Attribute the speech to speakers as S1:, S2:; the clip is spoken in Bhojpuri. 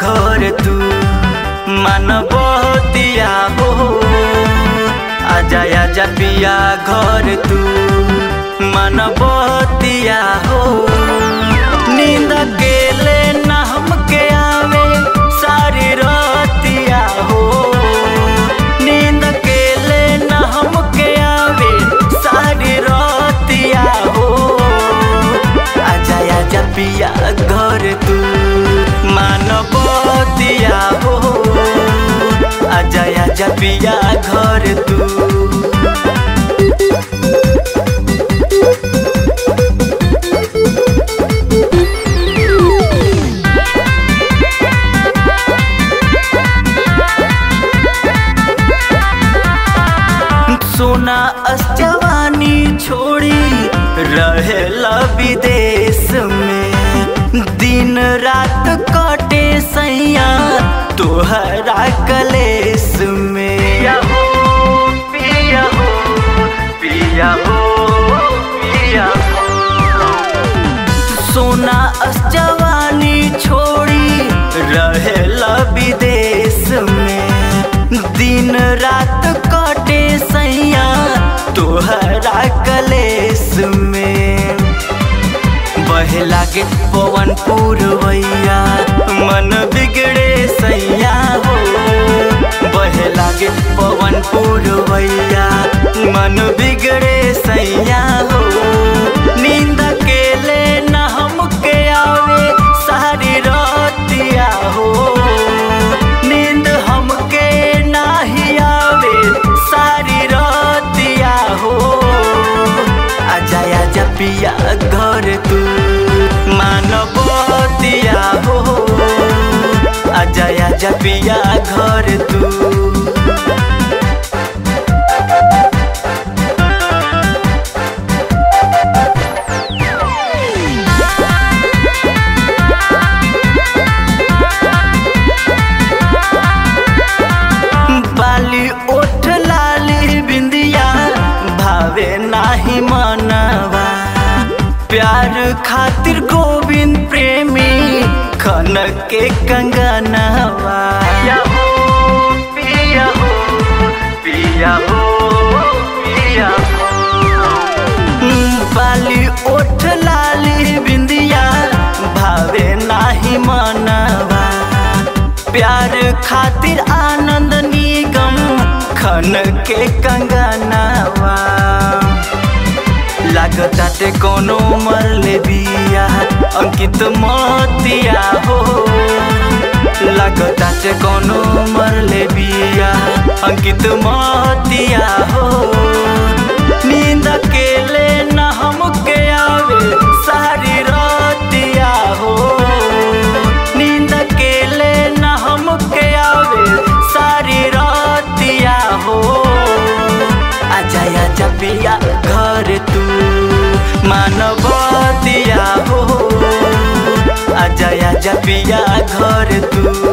S1: घर तू मानवतिया हो आजा आजा पिया घर तू मानवतिया हो नींद अकेले ना हमके आवे सारी रतिया हो नींद अकेले ना हमके आवे सारी रतिया हो आजा आजा पिया घर तू मानवतिया हो आजा आजा पिया घर तू सोना जवानी छोड़ी रहेला विदेश में दिन रात कटे सैया तोहरा कलेस में पिया हो पिया हो पिया हो पिया हो सोना जवानी छोड़ी रहेला विदेश में दिन रात कटे सैया तोहरा कलेस में बहे लागे पवन पुरवैया मन बिगड़े सैया हो बहे लागे पवन पुरवैया मन बिगड़े सैया हो नींद अकेले न हमके आवे सारी रतिया हो नींद हमके नाही आवे सारी रतिया हो आजा आजा पिया घर तू मानवतिया हो आजा आजा पिया घर तू बाली ओठ लाली बिंदिया भावे नाही मनवा प्यार खातिर गोविंद प्रेमी खन के कंगनवा पिया हो पिया हो पिया हो पिया हो बाली ओठ लाली बिंदिया भावे नाही मनवा प्यार खातिर आनंद निगम खन के कंगनवा लागताटे कोनो मरले बिया अंकित मोतिया हो लागताटे कोनो मरले बिया अंकित मोतिया हो नींद अकेले न हमके आवे सारी रतिया हो नींद अकेले न हमके आवे सारी रतिया हो आजा आजा पिया घर तू मानवतिया हो आजा आजा पिया घर तू